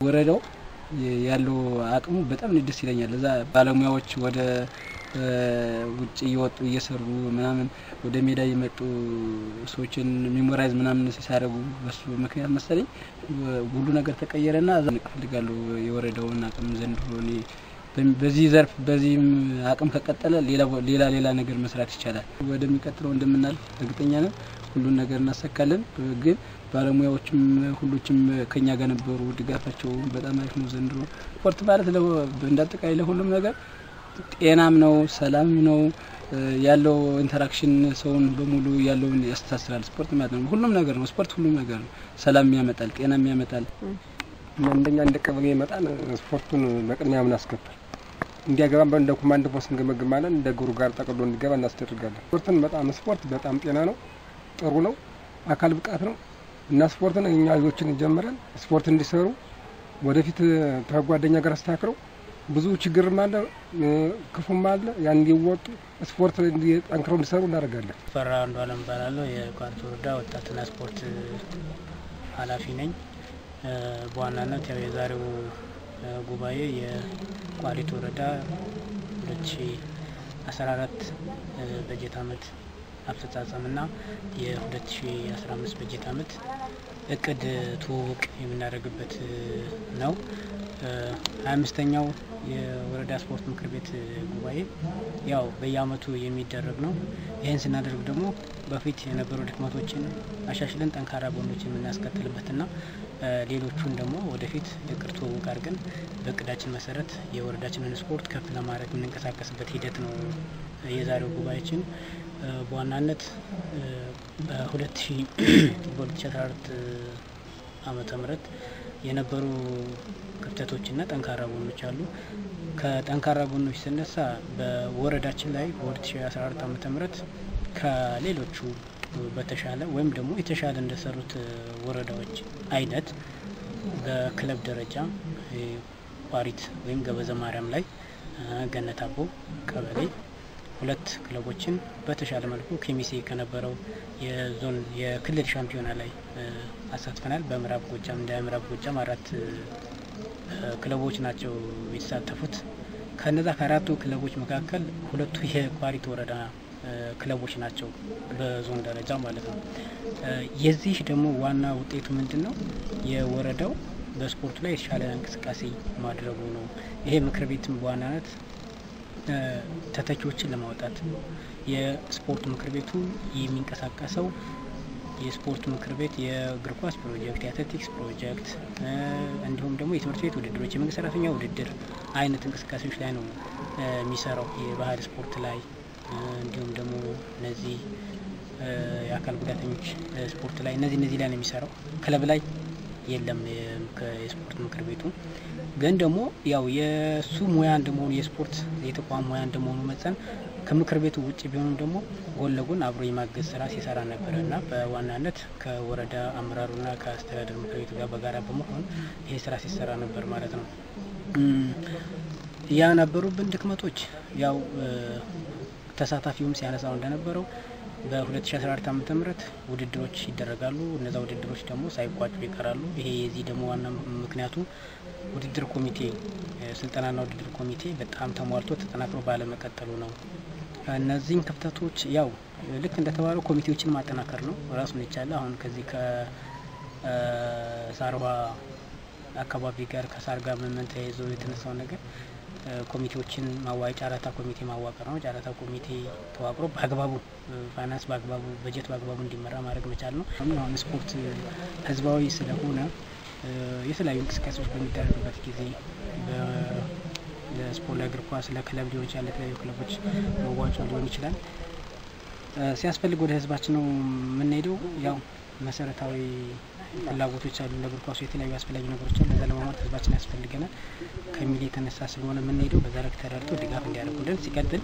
ወረዳው ያለው አቅሙ በጣም ደስ ይለኛል። እዛ ባለሙያዎች ወደ ውጭ እየወጡ እየሰሩ ምናምን ወደ ሜዳ እየመጡ ሰዎችን ሚሞራይዝ ምናምን ሲያደርጉ በሱ ምክንያት መሰለኝ ሁሉ ነገር ተቀየረና እዛ እፈልጋለሁ የወረዳውን አቅም ዘንድሮ እኔ በዚህ ዘርፍ በዚህም አቅም ከቀጠለ ሌላ ሌላ ነገር መስራት ይቻላል። ወደሚቀጥለው እንደምናልፍ እርግጠኛ ነን። ሁሉን ነገር እናሳካለን። ግን ባለሙያዎችም ሁሎችም ከኛ ጋር ነበሩ። ድጋፋቸው በጣም አሪፍ ነው። ዘንድሮ ስፖርት ማለት እንዳጠቃላይ ለሁሉም ነገር ጤናም ነው፣ ሰላም ነው ያለው ኢንተራክሽን ሰውን በሙሉ ያለውን ያስተሳስራል። ስፖርት ማለት ነው ሁሉም ነገር ነው። ስፖርት ሁሉም ነገር ነው። ሰላም ያመጣል፣ ጤናም ያመጣል። እንደኛ እንደ ቀበሌ ይመጣል ስፖርቱን በቅድሚያ ምናስገባል እንዲያገባን እንደ ኮማንድ ፖስት እንገመግማለን። እንደ ግሩ ጋር ጠቅሎ እንዲገባ እናስደርጋለን። ስፖርትን በጣም ስፖርት በጣም ጤና ነው፣ ጥሩ ነው፣ አካል ብቃት ነው እና ስፖርትን እኛ ልጆችን ጀምረን ስፖርት እንዲሰሩ ወደፊት ከጓደኛ ጋር አስተካክለው ብዙ ችግርም አለ ክፉም አለ ያን እንዲወጡ ስፖርት ጠንክረው እንዲሰሩ እናደርጋለን። ፈራ አንዱ አለም እባላለሁ። የቋሪት ወረዳ ወጣትና ስፖርት ኃላፊ ነኝ። በዋናነት ያው የዛሬው ጉባኤ የቋሪት ወረዳ 2014 በጀት ዓመት አፈጻጸምና የ2015 በጀት ዓመት እቅድ ትውውቅ የምናደርግበት ነው። ሀያ አምስተኛው የወረዳ ስፖርት ምክር ቤት ጉባኤ ያው በየአመቱ የሚደረግ ነው። ይህን ስናደርግ ደግሞ በፊት የነበሩ ድክመቶችን አሻሽለን ጠንካራ ጎኖችን የምናስቀጥልበትና ሌሎቹን ደግሞ ወደፊት የእቅድ ትውውቅ አድርገን በእቅዳችን መሰረት የወረዳችንን ስፖርት ከፍ ለማድረግ የምንንቀሳቀስበት ሂደት ነው። የዛሬው ጉባኤያችን በዋናነት በሁለት ሺ በሁለት ሺ አስራ አራት ዓመተ ምህረት የነበሩ ክፍተቶችና ጠንካራ ጎኖች አሉ። ከጠንካራ ጎኖች ስነሳ በወረዳችን ላይ በ2014 ዓመተ ምህረት ከሌሎቹ በተሻለ ወይም ደግሞ የተሻለ እንደሰሩት ወረዳዎች አይነት በክለብ ደረጃ ቋሪት ወይም ገበዘ ማርያም ላይ ገነት አቦ ቀበሌ ሁለት ክለቦችን በተሻለ መልኩ ኬሚሴ ከነበረው የዞን የክልል ሻምፒዮና ላይ አሳትፈናል። በምዕራብ ጎጃም እንደ ምዕራብ ጎጃም አራት ክለቦች ናቸው የተሳተፉት። ከነዛ ከአራቱ ክለቦች መካከል ሁለቱ የቋሪት ወረዳ ክለቦች ናቸው በዞን ደረጃ ማለት ነው። የዚህ ደግሞ ዋና ውጤቱ ምንድን ነው? የወረዳው በስፖርቱ ላይ የተሻለ እንቅስቃሴ ማድረጉ ነው። ይሄ ምክር ቤትም በዋናነት ተተኪዎችን ለማውጣት የስፖርት ምክር ቤቱ የሚንቀሳቀሰው የስፖርት ምክር ቤት የእግር ኳስ ፕሮጀክት፣ የአትሌቲክስ ፕሮጀክት እንዲሁም ደግሞ የትምህርት ቤት ውድድሮች፣ የመንግስት ሰራተኛ ውድድር አይነት እንቅስቃሴዎች ላይ ነው የሚሰራው። የባህል ስፖርት ላይ እንዲሁም ደግሞ እነዚህ የአካል ጉዳተኞች ስፖርት ላይ እነዚህ እነዚህ ላይ ነው የሚሰራው። ክለብ ላይ የለም የስፖርት ምክር ቤቱ ግን ደግሞ ያው የእሱ ሙያ እንደመሆኑ የስፖርት የተቋም ሙያ እንደመሆኑ መጠን ከምክር ቤቱ ውጭ ቢሆንም ደግሞ ጎን ለጎን አብሮ የማገዝ ስራ ሲሰራ ነበረ እና በዋናነት ከወረዳ አመራሩና ከአስተዳደር ምክር ቤቱ ጋር በጋራ በመሆን ይሄ ስራ ሲሰራ ነበር ማለት ነው። ያ ነበሩብን ድክመቶች ያው ተሳታፊውም ሲያነሳው እንደነበረው በ2014 ዓ ም ውድድሮች ይደረጋሉ። እነዛ ውድድሮች ደግሞ ሳይቋጩ ይቀራሉ። ይሄ የዚህ ደግሞ ዋና ምክንያቱ ውድድር ኮሚቴ ስልጠናና ውድድር ኮሚቴ በጣም ተሟልቶ ተጠናክሮ ባለመቀጠሉ ነው። እነዚህን ክፍተቶች ያው ልክ እንደተባለው ኮሚቴዎችን ማጠናከር ነው ራሱን የቻለ አሁን ከዚህ ከሳርዋ አካባቢ ጋር ከሳር ጋር ምን ተያይዞ የተነሳው ነገር ኮሚቴዎችን ማዋይ ጨረታ ኮሚቴ ማዋቀር ነው። ጨረታ ኮሚቴ ተዋቅሮ በአግባቡ ፋይናንስ በአግባቡ በጀት በአግባቡ እንዲመራ ማድረግ መቻል ነው። አሁን ስፖርት ህዝባዊ ስለሆነ የተለያዩ እንቅስቃሴዎች በሚደረግበት ጊዜ ለስፖርት ለእግር ኳስ ለክለብ ሊሆን ይችላል፣ ለተለያዩ ክለቦች መዋጮ ሊሆን ይችላል። ሲያስፈልግ ወደ ህዝባችን ነው የምንሄደው። ያው መሰረታዊ ፍላጎቶች አሉ። ለእግር ኳሱ የተለያዩ አስፈላጊ ነገሮች አሉ። ለዛ ለማሟላት ህዝባችን ያስፈልገናል ከሚል የተነሳ ስለሆነ የምንሄደው በዛ ልክ ተረድቶ ድጋፍ እንዲያደርጉልን። ሲቀጥል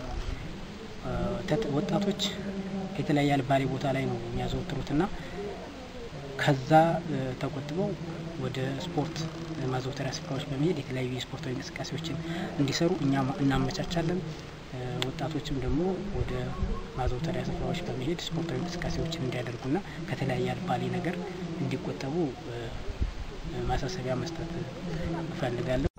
ወጣቶች የተለያየ አልባሌ ቦታ ላይ ነው የሚያዘወትሩትና ከዛ ተቆጥበው ወደ ስፖርት ማዘውተሪያ ስፍራዎች በመሄድ የተለያዩ የስፖርታዊ እንቅስቃሴዎችን እንዲሰሩ እኛ እናመቻቻለን። ወጣቶችም ደግሞ ወደ ማዘውተሪያ ስፍራዎች በመሄድ ስፖርታዊ እንቅስቃሴዎችን እንዲያደርጉና ከተለያየ አልባሌ ነገር እንዲቆጠቡ ማሳሰቢያ መስጠት እፈልጋለሁ።